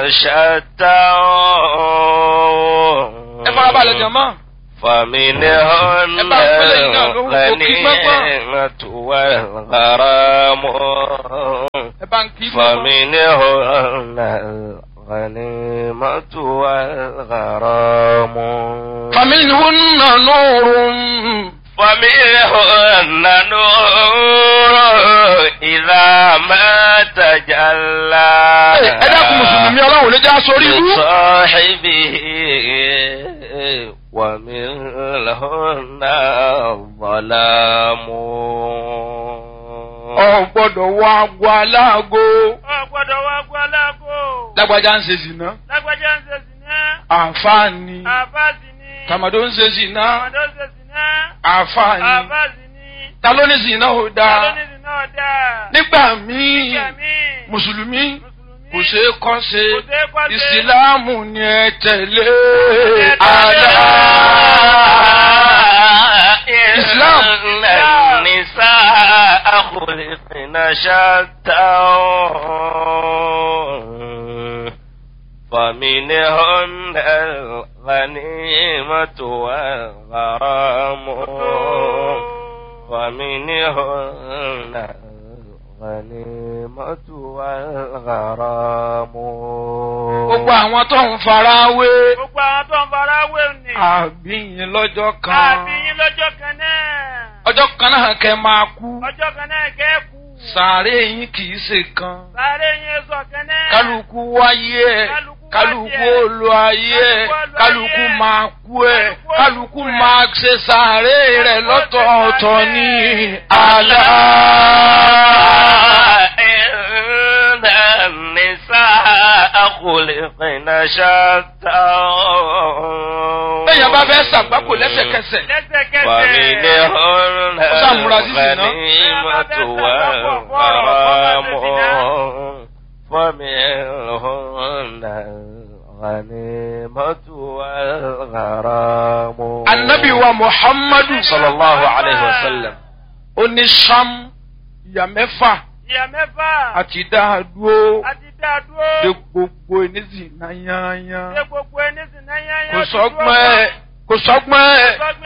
شتى ẹ farabalẹ̀ jọ̀mọ́. فمنهن ẹ bá ń pẹ́lẹ́ yìí náà lóhùn kò kí pẹ́pọ́. الغنيمة والغرام ẹ bá ń kí pẹ́pọ́. فمنهن الغنيمة والغرام فمنهن نور فمنهن نور إذا ما تجلى ẹ dákun mùsùlùmí ọlọ́run ló já sórí ibú. لصاحبه ومنهن الظلام ọ gbọ́dọ̀ wọ agbo aláàgó. ọ̀gbọ́dọ̀ wá gbọ́ aláàgó. lágbájá ń ṣe zìnà. lágbájá ń ṣe sìná. àǹfààní. àfáàsì ni. tàmàdó ń ṣe zìnà. ọ̀dọ́ ṣe sìná. àǹfààní. àfáàsì ni. ta ló ní zìnà ò ta ló dáa. ní sìná ọ̀dà. nígbà míì nígbà míì. mùsùlùmí mùsùlùmí. kò ṣeé kọ́ ṣe Kò ṣeé kọ́ ṣe. ìsìláàmù ni ẹ tẹ̀lé tẹ̀lé. àlá. إسلام النساء خلقن شتى فمنهن الغنيمة والغرام ومنهن الغنيمة والغرام gbogbo àwọn tó ń fara wé gbogbo àwọn tó ń fara wé ni. àbíyìn lọ́jọ́ kan àbí yín lọ́jọ́ kan náà. ọjọ́ kan náà kẹ́ máa kú ọjọ́ kan náà kẹ́kù. sàárè yín kì í ṣe kan sáré yín sọ kan náà. kálukú wáyé ẹ kálukú olú ayé ẹ kálukú máa kú ẹ kálukú máa ṣe sàárè rẹ lọ́tọ̀ọ̀tọ̀ ní àlá. إن النساء خلقن شتى bẹ́ẹ̀ bá fẹ́ ṣàgbákò lẹ́sẹ̀kẹsẹ̀ lẹ́sẹ̀kẹsẹ̀. ومنهن Ó ṣàmúra sí zìnà. الغنيمة والغرام ومنهن الغنيمة والغرام anabi wa muhammadu sallallahu alayhi wa sallam ó ní sam ìyá mẹ́fà ìyá mẹ́fà. àti dáadúró àti dàdúró. de gbogbo ènìyàn náà yányán ṣé gbogbo ẹni sì náà yányán. kò sọ́gbọ́n ẹ̀ kò sọ́gbọ́n ẹ̀.